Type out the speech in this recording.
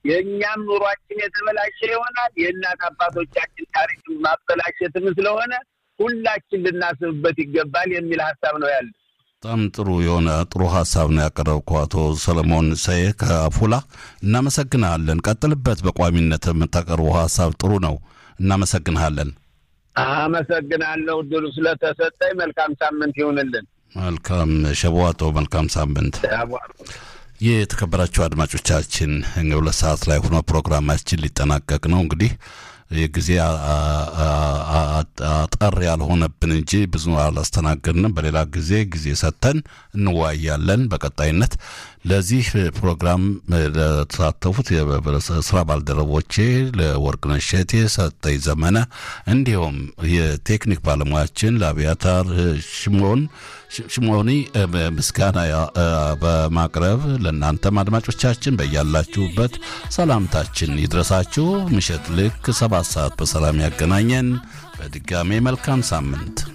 የእኛም ኑሯችን የተበላሸ ይሆናል። የእናት አባቶቻችን ታሪክ ማበላሸትም ስለሆነ ሁላችን ልናስብበት ይገባል የሚል ሀሳብ ነው ያለ። በጣም ጥሩ የሆነ ጥሩ ሀሳብ ነው ያቀረብከው አቶ ሰለሞን ሰዬ ከአፉላ እናመሰግናለን። ቀጥልበት። በቋሚነት የምታቀርበው ሀሳብ ጥሩ ነው። እናመሰግንሃለን። አመሰግናለሁ እድሉ ስለተሰጠኝ። መልካም ሳምንት ይሁንልን። መልካም ሸቧቶ፣ መልካም ሳምንት። የተከበራችሁ አድማጮቻችን ሁለት ሰዓት ላይ ሆኖ ፕሮግራማችን ሊጠናቀቅ ነው። እንግዲህ የጊዜ አጠር ያልሆነብን እንጂ ብዙ አላስተናገድንም። በሌላ ጊዜ ጊዜ ሰጥተን እንወያያለን። በቀጣይነት ለዚህ ፕሮግራም ለተሳተፉት ስራ ባልደረቦቼ ለወርቅነሽ እሸቴ፣ ሰጠኝ ዘመነ እንዲሁም የቴክኒክ ባለሙያችን ለአብያታር ሽሞን ሽሞኒ ምስጋና በማቅረብ ለእናንተም አድማጮቻችን በያላችሁበት ሰላምታችን ይድረሳችሁ። ምሽት ልክ ሰባት ሰዓት በሰላም ያገናኘን። በድጋሜ መልካም ሳምንት